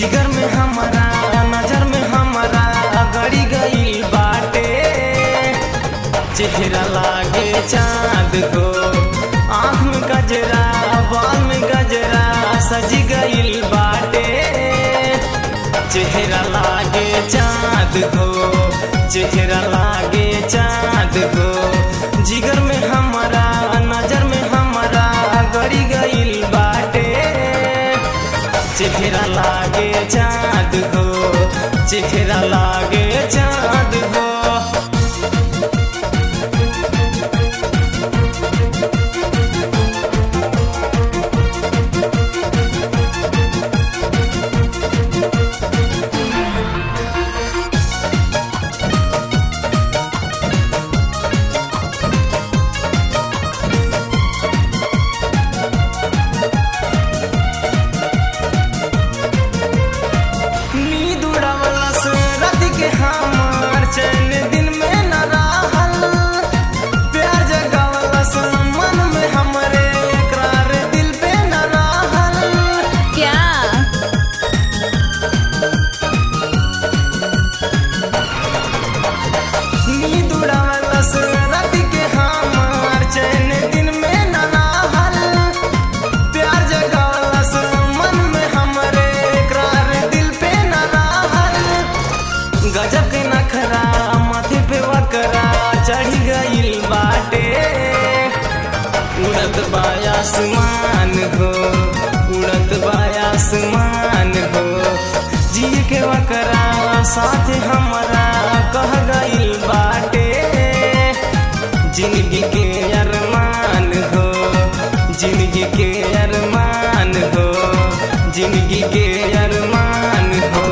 जिगर में हमारा नजर में हमारा गड़ी गई बाटे चेहरा लागे चांद को आँख में गजरा बाल में गजरा सज गई बाटे चेहरा लागे चांद को चेहरा लागे चांद को जिगर में हमारा नजर में हमारा गड़ी गई बाटे चेहरा लागे चांद हो चेहरा लागे चांद हो नींद उड़ावला से रात के हमार चैन दिन में न रहल प्यार जगावला से मन में हमरे इकरार दिल पे न रहल क्या नींद उड़ावला से रात के हमार चैन दिन में न रहल प्यार जगावला से मन में हमरे इकरार दिल पे न रहल गजब के नखरा माथे पे वकरा चढ़ी गइल बाटे उड़त बायासमान हो उड़त बायासमान हो जिए के वकरा साथ हमारा कह गइल बाटे जिंदगी के अरमान हो जिंदगी के अरमान हो जिंदगी के अरमान हो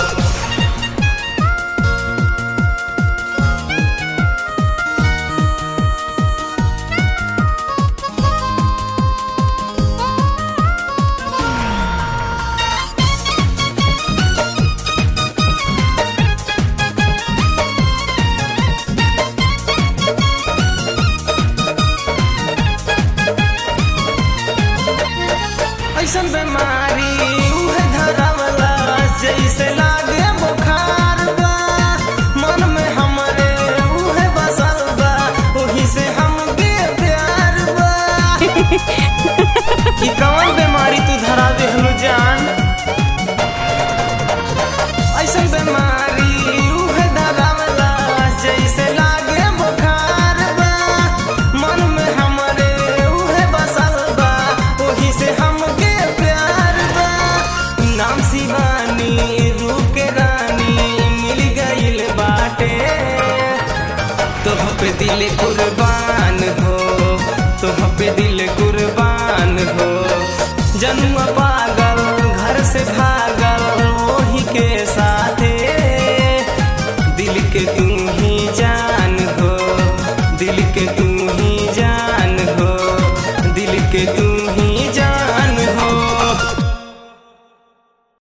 ऐसन बीमारी उहे धरावला जैसे लागे बुखार बा मन में हमरे उहे बसल बा ओही से हमके प्यार बा ई कौन बीमारी तू धरा देहलू जान ऐसन बीमारी उहे धरावला जैसे लागे बुखार बा मन में हमरे उहे बसल बा ओही से हमके प्यार बा नाम शिवानी रूप के रानी मिल गइल बाटे तोह पे दिल कुर्बान हो तोह पे दिल कुर्बान हो जन्म पागल घर से भागल